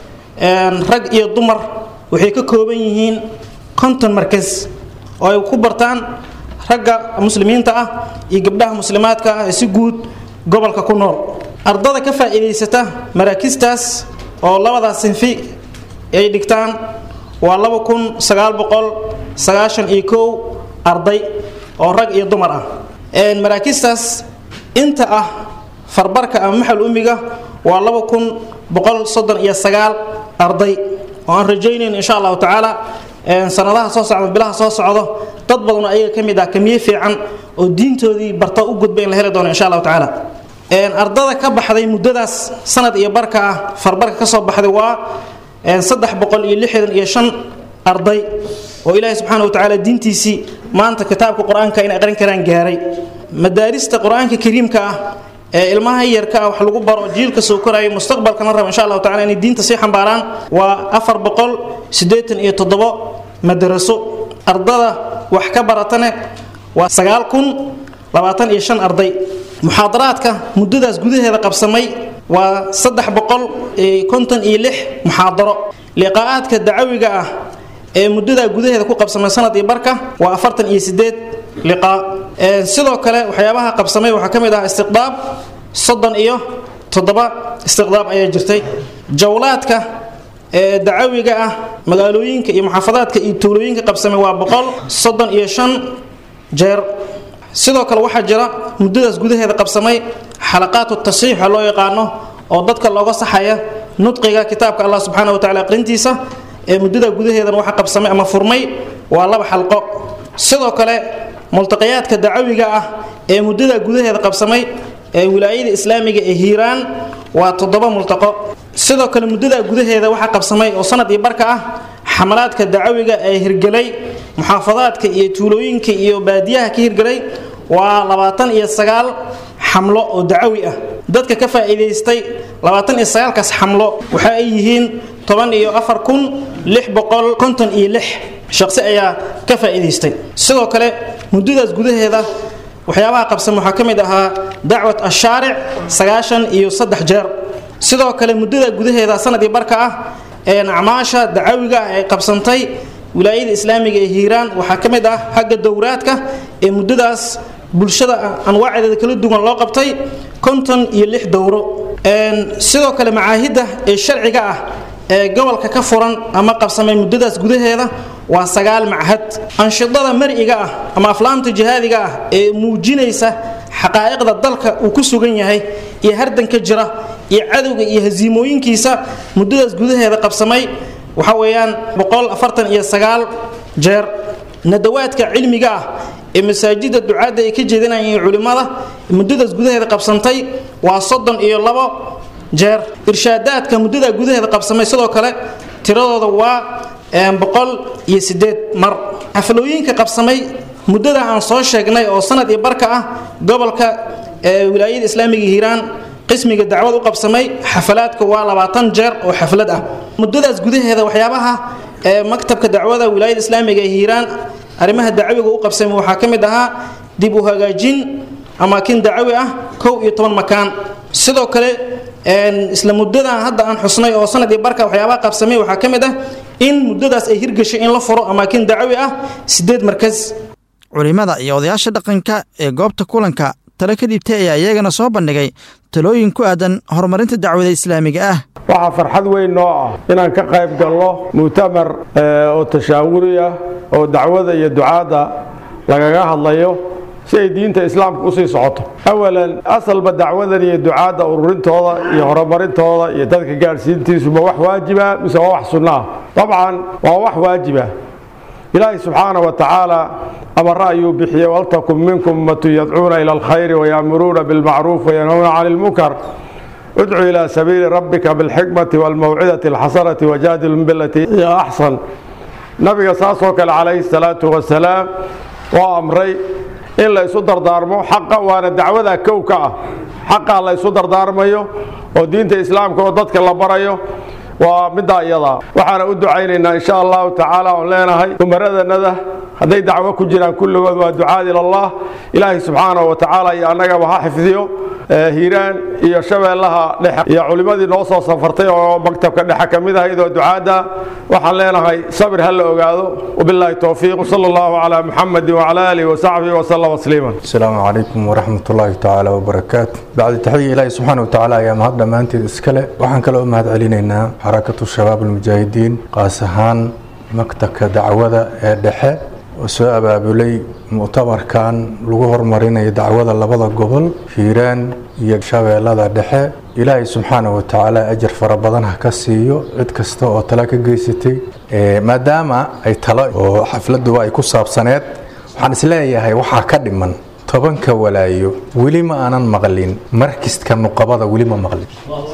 rag iyo dumar waxay ka kooban yihiin konton markas oo ay ku bartaan ragga muslimiinta ah iyo gabdhaha muslimaadka ah ee si guud gobolka ku nool ardada ka faa'iidaysata maraakistaas oo labadaas sinfi ay dhigtaan waa laba kun sagaal boqol sagaashan iyo kow arday oo rag iyo dumar ah maraakistaas inta ah farbarka ama maxal umiga waa laba kun boqol soddon iyo sagaal arday oo aan rajaynayn insha allahu tacaala sanadaha soo socda bilaha soo socdo dad badan ayaga ka mid ah kamiye fiican oo diintoodii barta u gudba in la heli doono insha allahu tacaala ardada ka baxday muddadaas sanad iyo barka ah farbarka ka soo baxday waa saddex boqol iyo lixdan iyo shan arday oo ilaahay subxaana wa tacaala diintiisii maanta kitaabka qur-aanka inay aqrin karaan gaaray madaarista qur-aanka kariimka ah ee ilmaha yarka ah wax lagu baro jiilka soo koraya mustaqbalkana raba insha allahu tacala inay diinta sii xambaaraan waa afar boqol siddeetan iyo toddobo madaraso ardada wax ka baratane waa sagaal kun labaatan iyo shan arday muxaadaraadka muddadaas gudaheeda qabsamay waa saddex boqol konton iyo lix muxaadaro liqaa'aadka dacawiga ah ee muddadaa gudaheeda ku qabsamay sanad iyo barka waa afartan iyo sideed liqaa sidoo kale waxyaabaha qabsamay waxaa ka mid ah istiqdaab soddon iyo toddoba istiqdaab ayaa jirtay jawlaadka ee dacawiga ah magaalooyinka iyo muxaafadaadka iyo tuulooyinka qabsamay waa boqol soddon iyo shan jeer sidoo kale waxaa jira muddadaas gudaheeda qabsamay xalaqaatu tasiixa loo yaqaano oo dadka looga saxaya nudqiga kitaabka allah subxaana wa tacala aqrintiisa ee muddada gudaheedan waxa qabsamay ama furmay waa laba xalqo sidoo kale multaqiyaadka dacawiga ah ee muddada gudaheeda qabsamay ee wilaayada islaamiga ee hiiraan waa toddoba multaqo sidoo kale muddada gudaheeda waxaa qabsamay oo sanad iyo barka ah xamalaadka dacawiga ee hirgelay muxaafadaadka iyo tuulooyinka iyo baadiyaha ka hirgelay waa labaatan iyo sagaal xamlo oo dacawi ah dadka ka faa'iidaystay labaatan iyo sagaalkaas xamlo waxa ay yihiin toban iyo afar kun lix boqol konton iyo lix shaqsi ayaa ka faa'iidaystay sidoo kale muddadaas gudaheeda waxyaabaha qabsan waxaa ka mid ahaa dacwat ashaaric sagaashan iyo saddex jeer sidoo kale muddada gudaheeda sanadii barka ah ee acmaasha dacawiga ah ay qabsantay wilaayada islaamiga ee hiiraan waxaa ka mid ah xagga dowraadka ee muddadaas bulshada anwaaceeda kala duwan loo qabtay konton iyo lix dowro sidoo kale macaahidda ee sharciga ah ee gobolka ka furan ama qabsamay muddadaas gudaheeda waa sagaal machad anshidada mar'iga ah ama aflaamta jihaadiga ah ee muujinaysa xaqaa'iqda dalka uu ku sugan yahay iyo hardanka jira iyo cadowga iyo hasiimooyinkiisa muddadaas gudaheeda qabsamay waxa weeyaan boqol afartan iyo sagaal jeer nadawaadka cilmiga ah ee masaajida ducaadda ay ka jeedinayeen culimmada muddadaas gudaheeda qabsantay waa soddon iyo labo jeer irshaadaadka muddada gudaheeda qabsamay sidoo kale tiradooda waa boqol iyo sideed mar xaflooyinka qabsamay muddada aan soo sheegnay oo sanad iyo barka ah gobolka wilaayada islaamiga hiiraan qismiga dacwad u qabsamay xafalaadka waa labaatan jeer oo xaflad ah muddadaas gudaheeda waxyaabaha maktabka dacwada wilaayada islaamiga ee hiiraan arrimaha dacawiga u qabsamay waxaa ka mid ahaa dib u hagaajin amaakin dacawi ah kow iyo toban makaan sidoo kale isla muddadan hadda aan xusnay oo sanad iyo barka waxyaabaha qabsamay waxaa ka mid ah in muddadaas ay hirgashay in la furo amaakin dacawi ah sideed markas culimmada iyo odayaasha dhaqanka ee goobta kulanka talo ka dhibtay ayaa iyagana soo bandhigay talooyin ku aadan horumarinta dacwada islaamiga ah waxaa farxad weyn noo ah inaan ka qayb galno mu'tamar oo tashaawuri ah oo dacwada iyo ducaadda lagaga hadlayo si ay diinta islaamka usii socoto awalan asalba dacwadan iyo ducaadda ururintooda iyo horumarintooda iyo dadka gaadhsiintiisu ma wax waajiba mise waa wax sunno ah dabcan waa wax waajiba ilaahay subxaana wa tacaala amara ayuu bixiyey waltakun minkum ummatun yadcuuna ila alkhayri wayaamuruuna bilmacruuf wayanhawna cani lmunkar udcu ilaa sabiili rabbika bilxikmati walmawcidati alxasanati wajaadilhum bilatii hiya axsan nabiga saasoo kale calayhi salaatu wasalaam waa amray in la isu dardaarmo xaqa waana dacwada kow ka ah xaqaa la isu dardaarmayo oo diinta islaamka oo dadka la barayo waa middaa iyadaa waxaana u ducaynaynaa insha allahu tacaala oon leenahay umaradannada hadday dacwo ku jiraan kulligood waa ducaad ilallah ilaahay subxaanahu wa tacaala iyo annagaba ha xifdiyo hiiraan iyo shabeellaha dhexe iyo culimmadii noo soo safartay oo maktabka dhexe ka mid ahayd oo ducaadda waxaan leenahay sabir ha la ogaado wabilaahi towfiiq sala allahu calaa muxamedin wacala aalihi wasaxbihi wasallam tasliiman asalaamu calaykum waraxmat ullaahi tacaala wabarakaatu bacdi taxiya ilaahi subxaana wa tacaala ayaa mahad dhammaanteed iskale waxaan kaloo mahad celinaynaa xarakatu shabaab almujaahidiin qaas ahaan maktabka dacwada ee dhexe oo soo abaabulay mu'tamarkan lagu horumarinayo dacwada labada gobol hiiraan iyo shabeellada dhexe ilaahay subxaana wa tacaala ajar fara badan ha ka siiyo cid kasta oo tala ka geysatay maadaama ay talo oo xafladuba ay ku saabsaneed waxaan isleeyahay waxaa ka dhiman tobanka walaayo weli ma aanan maqlin markiska nuqabada weli ma maqlin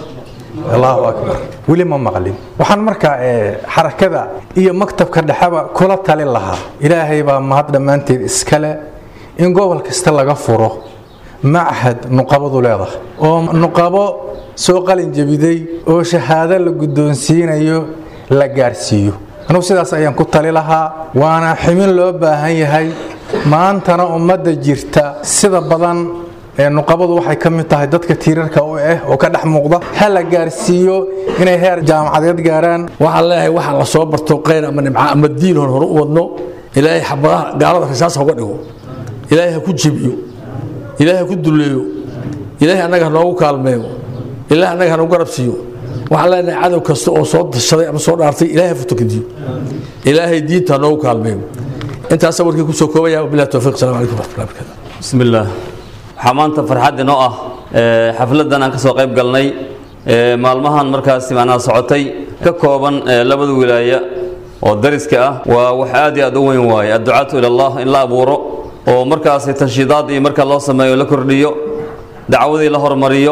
allahu akbar weli ma maqlin waxaan markaa xarakada iyo maktabka dhexeba kula talin lahaa ilaahay baa mahad dhammaanteed iskale in gobol kasta laga furo machad nuqabadu leedahay oo nuqabo soo qalin jebiday oo shahaado la guddoonsiinayo la gaarsiiyo anugu sidaas ayaan ku tali lahaa waana ximin loo baahan yahay maantana ummadda jirta sida badan nuqabadu waxay ka mid tahay dadka tiirarka u ah oo ka dhex muuqda ha la gaarsiiyo inay heer jaamacadeed gaaraan waxaan leeyahay waxa la soo barto qayr ama nimca ama diin hor hore u wadno ilaahay xabadaha gaalada rasaas hoga dhigo ilaahay ha ku jebiyo ilaahay ha ku duleeyo ilaahay annaga ha noogu kaalmeeyo ilaahay annaga ha nagu garab siiyo waxaan leenahay cadow kasta oo soo dashaday ama soo dhaartay ilaahay ha futokadiyo ilaahay diinta ha noogu kaalmeeyo intaasa warkii kusoo koobaya wabilahi towfiiq salamu calaykum waraxmatullahi barakaatu بسم الله waxaa maanta farxad inoo ah ee, xafladan aan ka soo qayb galnay ee, maalmahan markaasi macnaha socotay ka kooban ee, labada wilaaya oo dariska ah waa wax aad iyo aad u weyn waaye adducaatu ila allah in la abuuro oo markaasi tanshiidaad iyo marka loo sameeyo la kordhiyo dacwadii la hormariyo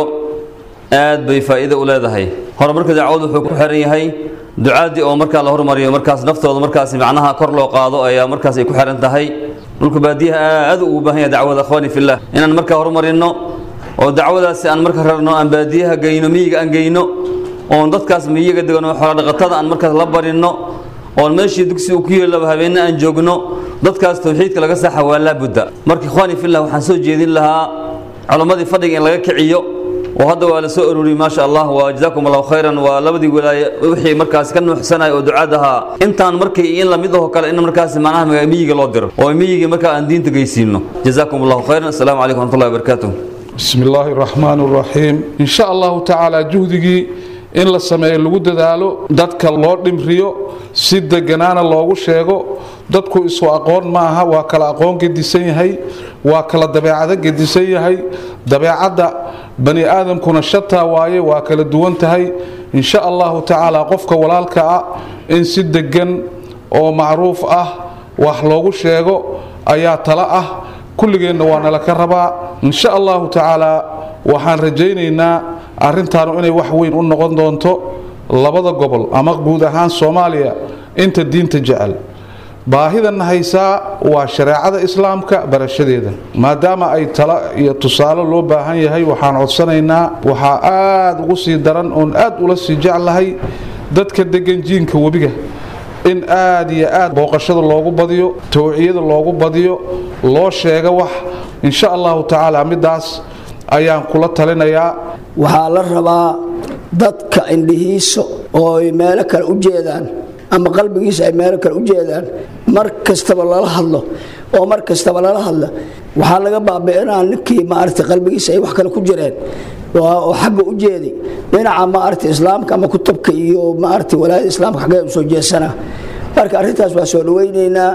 aad bay faa'iido u leedahay horumarka dacwadu wuxuu ku xiran yahay ducaadii oo markaa la hormariyo markaas naftooda markaasi macnaha kor loo qaado ayaa markaas ay ku xiran tahay dhulka baadiyaha aad ugu baahan yahay dacwada akhwaani fillah inaan markaa horumarino oo dacwadaasi aan marka rarno aan baadiyaha geyno miyiga aan geyno oon dadkaas miyiga degano xoolodhaqatada aan markaas la barinno oon meeshii dugsi uu ku yeelaba habeenna aan joogno dadkaas tawxiidka laga saxa waa laabudda marka ikhwaani fillah waxaan soo jeedin lahaa culammadii fadhiga in laga kiciyo oo hadda waa la soo ururiyey maasha allah waa jazaakum allahu khayran waa labadii wilaaye wixii markaasi ka nuuxsanaya oo ducaad ahaa intaan markay in lamid ahoo kale in markaasi macnaha maga- miyiga loo diro oo miyigii markaa aan diinta geysiino jazaakum allahu khayran assalaamu calaykum waraxmatullahi wabarakaatuh بسم الله الرحمن الرحيم إن شاء الله تعالى جهدي in la sameeyo lagu dadaalo dadka loo dhimriyo si deganaana loogu sheego dadku isu aqoon ma aha waa kala aqoon gedisan yahay waa kala dabeecado gedisan yahay dabeecadda bani aadamkuna shataa waaye waa kala duwan tahay in sha allahu tacaala qofka walaalka ah in si degan oo macruuf ah wax loogu sheego ayaa tala ah kulligeenna waa nala ka rabaa in sha allahu tacaala waxaan rajaynaynaa arrintaanu inay wax weyn u noqon doonto labada gobol ama guud ahaan soomaaliya inta diinta jecel baahidan haysaa waa shareecada islaamka barashadeeda maadaama ay tala iyo tusaale loo baahan yahay waxaan codsanaynaa waxaa aad ugu sii daran oon aad ula sii jeclahay dadka degan jiinka webiga in aad iyo aad booqashada loogu badiyo towciyada loogu badiyo loo sheega wax insha allahu tacaala midaas ayaan kula talinayaa waxaa la rabaa dadka indhihiisa oo ay meelo kale u jeedaan ama qalbigiisa ay meelo kale u jeedaan mar kastaba lala hadlo oo mar kastaba lala hadla waxaa laga baabi'inaa ninkii maaragtay qalbigiisa ay wax kale ku jireen oo xagga u jeedi dhinaca maaragtay islaamka ama kutubka iyo maaragtay walaayada islaamka xaggee u soo jeesanaa marka arrintaas waa soo dhawaynaynaa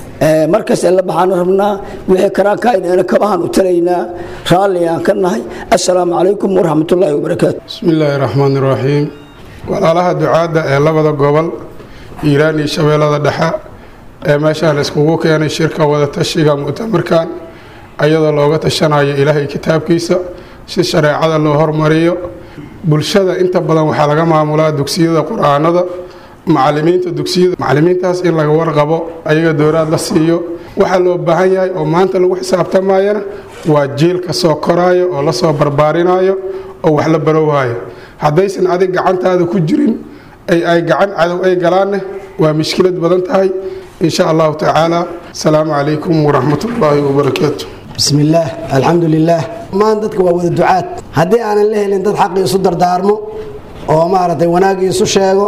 markas la baxaan rabnaa wixii karaankaayna kabahan u talaynaa raalligaan ka nahay assalaamu calaykum waraxmatullaahi wabarakaatu bismi illaahi raxmaan iraxiim walaalaha ducaadda ee labada gobol hiiraan iyo shabeellada dhexe ee meeshaan iskugu keenay shirka wadatashiga mu'tamarkan ayadoo looga tashanayo ilaahay kitaabkiisa si shareecada loo hormariyo bulshada inta badan waxaa laga maamulaa dugsiyada qur-aanada macalimiinta dugsiyada macalimiintaas in laga warqabo ayaga dowlaad la siiyo waxaa loo baahan yahay oo maanta lagu xisaabtamayana waa jiilka soo koraayo oo lasoo barbaarinayo oo wax la barowaayo haddaysan adig gacantaada ku jirin ay ay gacan cadow ay galaanne waa mishkilad badan tahay insha allahu tacaala asalaamu calaykum waraxmatullaahi wabarakaatu بسم الله الحمد لله ما dadka waa wada ducaad haddii aanan la helin dad xaqii isu dardaarmo oo maaragtay wanaagii isu sheego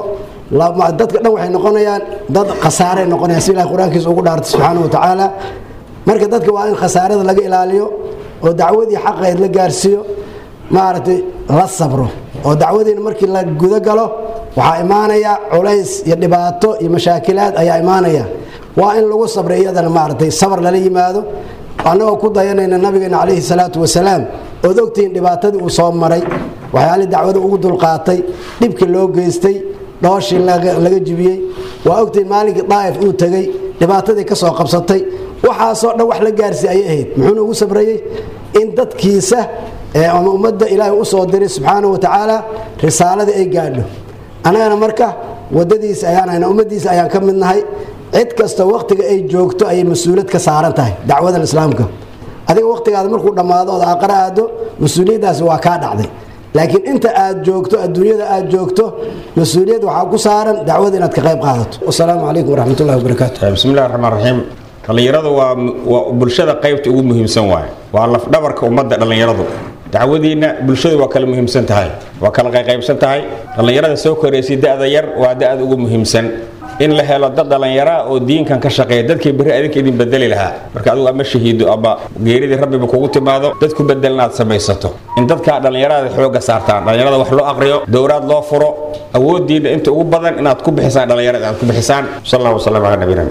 dadka dhan waxay noqonayaan dad khasaaray noqonayaan si ilahay qur-aankiisa ugu dhaartay subxaanahu watacaala marka dadka waa in khasaarada laga ilaaliyo oo dacwadii xaqeed la gaarsiiyo maaragtay la sabro oo dacwadiina markii la guda galo waxaa imaanaya culays iyo dhibaato iyo mashaakilaad ayaa imaanaya waa in lagu sabray iyadana maaragtay sabar lala yimaado annagoo ku dayanayna nabigeena calayhi salaatu wasalaam ood ogtihiin dhibaatadii uu soo maray waxyaalii dacwada ugu dulqaatay dhibkii loo geystay dhooshii laga jibiyey waa ogtihiin maalinkii daa'if uu tegey dhibaatadii ka soo qabsatay waxaasoo dhan wax la gaarsi ayay ahayd muxuuna ugu sabrayey in dadkiisa ama ummadda ilaahay u soo diray subxaanahu watacaala risaaladii ay gaadho annagana marka wadadiisa ayaan hayna ummaddiisa ayaan ka mid nahay cid kasta wakhtiga ay joogto ayay mas-uuliyad ka saaran tahay dacwadan islaamka adiga wakhtigaada markuu dhammaado ood aqara aado mas-uuliyaddaasi waa kaa dhacday laakiin inta aad joogto adduunyada aad joogto mas-uuliyad waxaa ku saaran dacwada inaad ka qayb qaadato wasalaamu calaykum waraxmatullahi wabarakaatu bismillahi raxmaan raxiim dhallinyaradu waa waa bulshada qaybta ugu muhiimsan waaye waa lafdhabarka ummadda dhallinyaradu dacwadiinna bulshadu waa kala muhiimsan tahay waa kala qayqaybsan tahay dhallinyarada soo koraysay da-da yar waa da-ad ugu muhiimsan in la helo dad dhallinyaraa oo diinkan ka shaqeeya dadkii berri adinka idin bedeli lahaa marka adigu ama shahiido ama geeridii rabbiba kugu timaado dad ku bedelna aad samaysato in dadkaa dhallinyarada xoogga saartaan dhallinyarada wax loo aqriyo dowraad loo furo awoodiinna inta ugu badan inaad ku bixisaan dhallinyarada aad ku bixisaan sal allah wasalam calaa nabiyina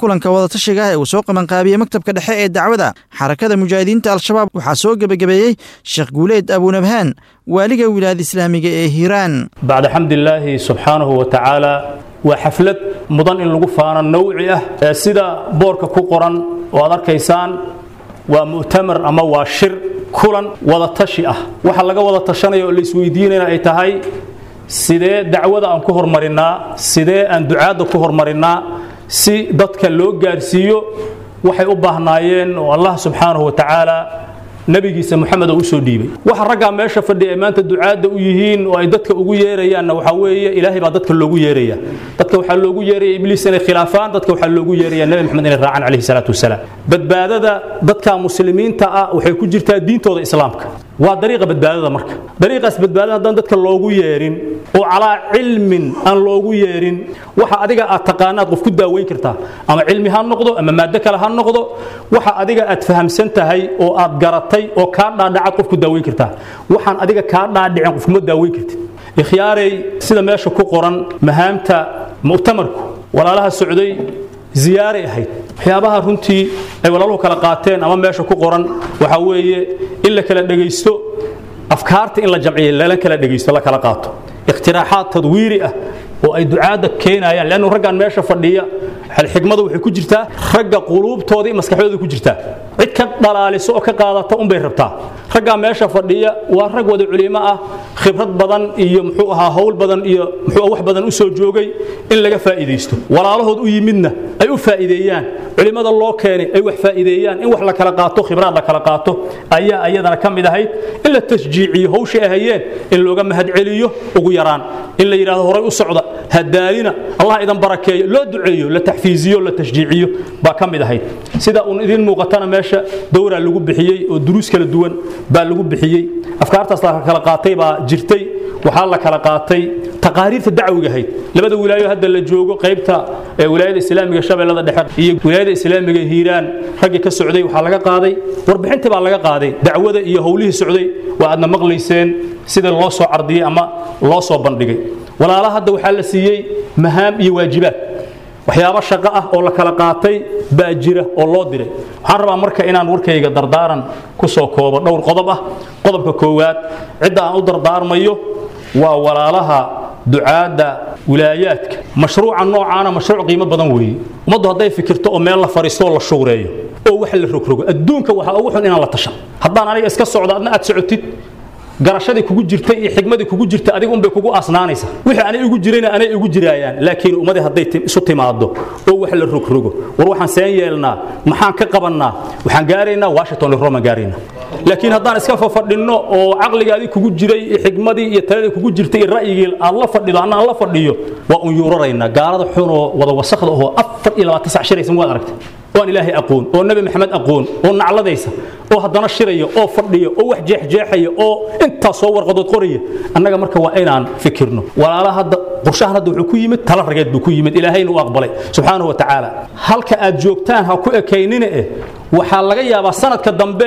kulanka wadatashiga ah ee uu soo qabanqaabiyey maktabka dhexe ee dacwada xarakada mujaahidiinta al-shabaab waxaa soo gebagabeeyey sheekh guuleed abunabhaan waaliga wilaayada islaamiga ee hiiraan bacda xamdilaahi subxaanahu wa tacaala waa xaflad mudan in lagu faano nawci ah ee sida boorka ku qoran oo aad arkaysaan waa mu'tamar ama waa shir kulan wada tashi ah waxa laga wada tashanaya oo la isweydiinayna ay tahay sidee dacwada aan ku hormarinnaa sidee aan ducaadda ku hormarinnaa si dadka loo gaarsiiyo waxay u baahnaayeen oo allah subxaanahu wa tacaala nabigiisa moxamed oo u soo dhiibay waxa raggaa meesha fadhiya ay maanta ducaadda u yihiin oo ay dadka ugu yeerayaanna waxaa weeye ilaahay baa dadka loogu yeeraya dadka waxaa loogu yeeraya ibliis inay khilaafaan dadka waxaa loogu yeeraya nebi moxamed inay raacaan calayhi salaatu wasalaam badbaadada dadka muslimiinta ah waxay ku jirtaa diintooda islaamka waa dariiqa badbaadada marka dariiqaas badbaadada haddaan dadka loogu yeerin oo calaa cilmin aan loogu yeerin waxa adiga aad taqaanaad qof ku daaweyn kartaa ama cilmi ha noqdo ama maado kale ha noqdo waxa adiga aad fahamsan tahay oo aad garatay oo kaa dhaadhacaad qof ku daaweyn kartaa waxaan adiga kaa dhaadhicin qof kuma daaweyn kartid ikhyaarey sida meesha ku qoran mahaamta mu'tamarku walaalaha socday ziyaaray ahayd waxyaabaha runtii ay walaaluhu kala qaateen ama meesha ku qoran waxaa weeye in la kala dhegaysto afkaarta in la jamciyo lala kala dhegaysto la kala qaato ikhtiraaxaad tadwiiri ah oo ay ducaadda keenayaan leannu raggan meesha fadhiya xigmadu waxay ku jirtaa ragga quluubtooda iyo maskaxdooda ku jirtaa cid ka dhalaaliso oo ka qaadata unbay rabtaa raggaa meesha fadhiya waa rag wada culimo ah khibrad badan iyo muxuu ahaa howl badan iyo muxuu wax badan u soo joogay in laga faa'iidaysto walaalahood u yimidna ay u faa'iideeyaan culimada loo keenay ay wax faa'iideeyaan in wax la kala qaato khibraad la kala qaato ayaa ayadana ka mid ahayd in la tashjiiciyo hawshay ahayeen in looga mahadceliyo ugu yaraan in la yidhahdo horay u socda hadaalina allah idan barakeeyo loo duceeyo la taxfiiziyo la tashjiiciyo baa ka mid ahayd sida uun idin muuqatana meesha dowraa lagu bixiyey oo duruus kala duwan baa lagu bixiyey afkaartaas la kala qaatay baa jirtay waxaa la kala qaatay taqaariirta dacwiga ahayd labada wilaayo hadda la joogo qaybta wilaayada islaamiga shabeellada dhexe iyo wilaayada islaamiga hiiraan raggii ka socday waxaa laga qaaday warbixintii baa laga qaaday dacwada iyo howlihii socday waa aadna maqlayseen sida loo soo cardiyey ama loo soo bandhigay walaalaha hadda waxaa la siiyey mahaam iyo waajibaad waxyaabo shaqo ah oo la kala qaatay baa jira oo loo diray waxaan rabaa marka inaan warkayga dardaaran ku soo koobo dhowr qodob ah qodobka koowaad cidda aan u dardaarmayo waa walaalaha ducaadda wilaayaadka mashruuca noocaana mashruuc qiimo badan weeye ummaddu hadday fikirto oo meel la fariisto oo la shuureeyo oo wax la rogrogo adduunka waxaa ugu xun inaan la tashan haddaan aniga iska socdo adna aad socotid garashadii kugu jirtay iyo xigmadii kugu jirtay adiga unbay kugu asnaanaysa wixii anay igu jirayna anay igu jiraayaan laakiin ummadii hadday isu timaado oo wax la rogrogo war waxaan seen yeelnaa maxaan ka qabannaa waxaan gaaraynaa washington iyo roma gaaraynaa laakiin haddaan iska fafadhinno oo caqligaadii kugu jiray iyo xigmadii iyo taladii kugu jirtay iyo ra'yigii aad la fadhido anna aan la fadhiyo waa un yuuraraynaa gaalada xunoo wada wasakda oo afar iyo labaatan sac shiraysan waad aragtay oo aan ilaahay aqoon oo nabi maxamed aqoon oo nacladaysa oo haddana shiraya oo fadhiya oo wax jeexjeexaya oo intaas soo warqadood qoraya annaga marka waa inaan fikirno walaalaha hadda qorshahan hadda wuxuu ku yimid tala rageed buu ku yimid ilaahayna u aqbalay subxaanahu wa tacaala halka aad joogtaan ha ku ekaynina eh waxaa laga yaabaa sanadka dambe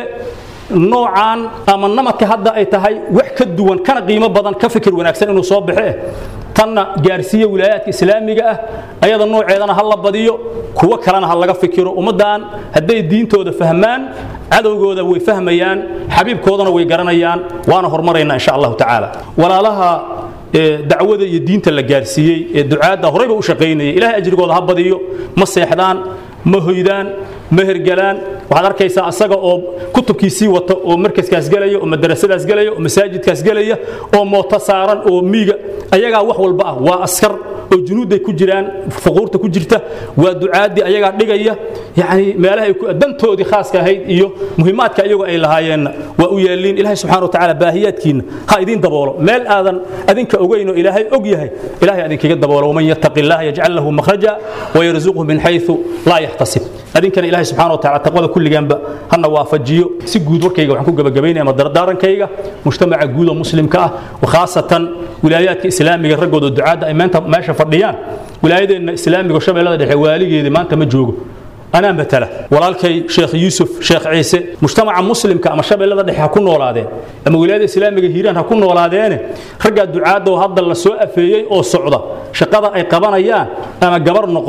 noocan ama namadka hadda ay tahay wax ka duwan kana qiimo badan ka fikir wanaagsan inuu soo baxe tanna gaarsiiya wilaayaadka islaamiga ah ayada nooceedana ha la badiyo kuwo kalena ha laga fikiro ummaddan hadday diintooda fahmaan cadowgooda way fahmayaan xabiibkoodana way garanayaan waana hormaraynaa insha allahu tacaala walaalaha dacwada iyo diinta la gaarsiiyey ee ducaadda horeyba u shaqaynayay ilahay ajrigooda ha badiyo ma seexdaan ma hoydaan ma hergalaan waxaad arkaysaa asaga oo kutubkiisii wata oo markaskaas gelaya oo madarasadaas gelaya oo masaajidkaas gelaya oo mooto saaran oo miiga ayagaa wax walba ah waa askar oo junuudday ku jiraan fuquurta ku jirta waa ducaadii ayagaa dhigaya yani meelaha dantoodii khaaska ahayd iyo muhiimaadka iyagoo ay lahaayeenna waa u yeeliin ilahay subxana wa tacaala baahiyaadkiinna ha idiin daboolo meel aadan adinka ogeyn oo ilaahay og yahay ilahay adinkaga daboolo waman yattaqi illaha yajcal lahu makhraja wayarzuqhu min xayثu laa yaxtasib adinkana ilahay subxana wa tacala taqwada kulligaanba hana waafajiyo si guud warkayga waxaan ku gabagabaynaya ama dardaarankayga mujtamaca guud oo muslimka ah khaasatan wilaayaadka islaamiga raggooda ducaadda ay maanta meesha fadhiyaan wilaayadeenna islaamiga shabeellada dhexe waaligeedii maanta ma joogo anaa matala walaalkay sheekh yuusuf sheekh ciise mujtamaca muslimka ama shabeellada dhexe ha ku noolaadeen ama wilaayada islaamiga hiiraan ha ku noolaadeene raggaa ducaadda oo hadda la soo afeeyey oo socda shaqada ay qabanayaan ama gabar noqo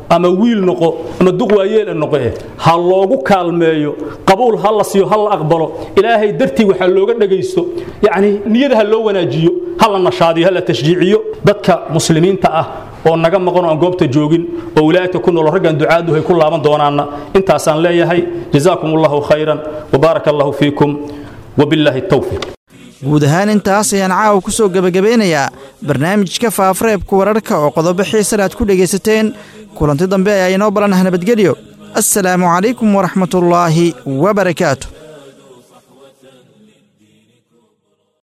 ama wiil noqo ama duq waayeel noqo eh ha loogu kaalmeeyo qabuul ha la siiyo ha la aqbalo ilaahay dartii waxaa looga dhagaysto yacni niyada ha loo wanaajiyo ha la nashaadiyo ha la tashjiiciyo dadka muslimiinta ah oo naga maqan oo aan goobta joogin oo wilaayadka ku nool raggan ducaadu hay ku laaban doonaanna intaasaan leeyahay jazaakum allahu khayran wabaaraka allahu fiikum wabilaahi tawfiiq guud ahaan intaas ayaan caawa ku soo gebagabeynayaa barnaamijka faafareebka wararka oo qodobo xiisan aad ku dhegaysateen kulanti dambe ayaa inoo ballanah nabadgelyo assalaamu calaykum waraxmatullaahi wabarakaatu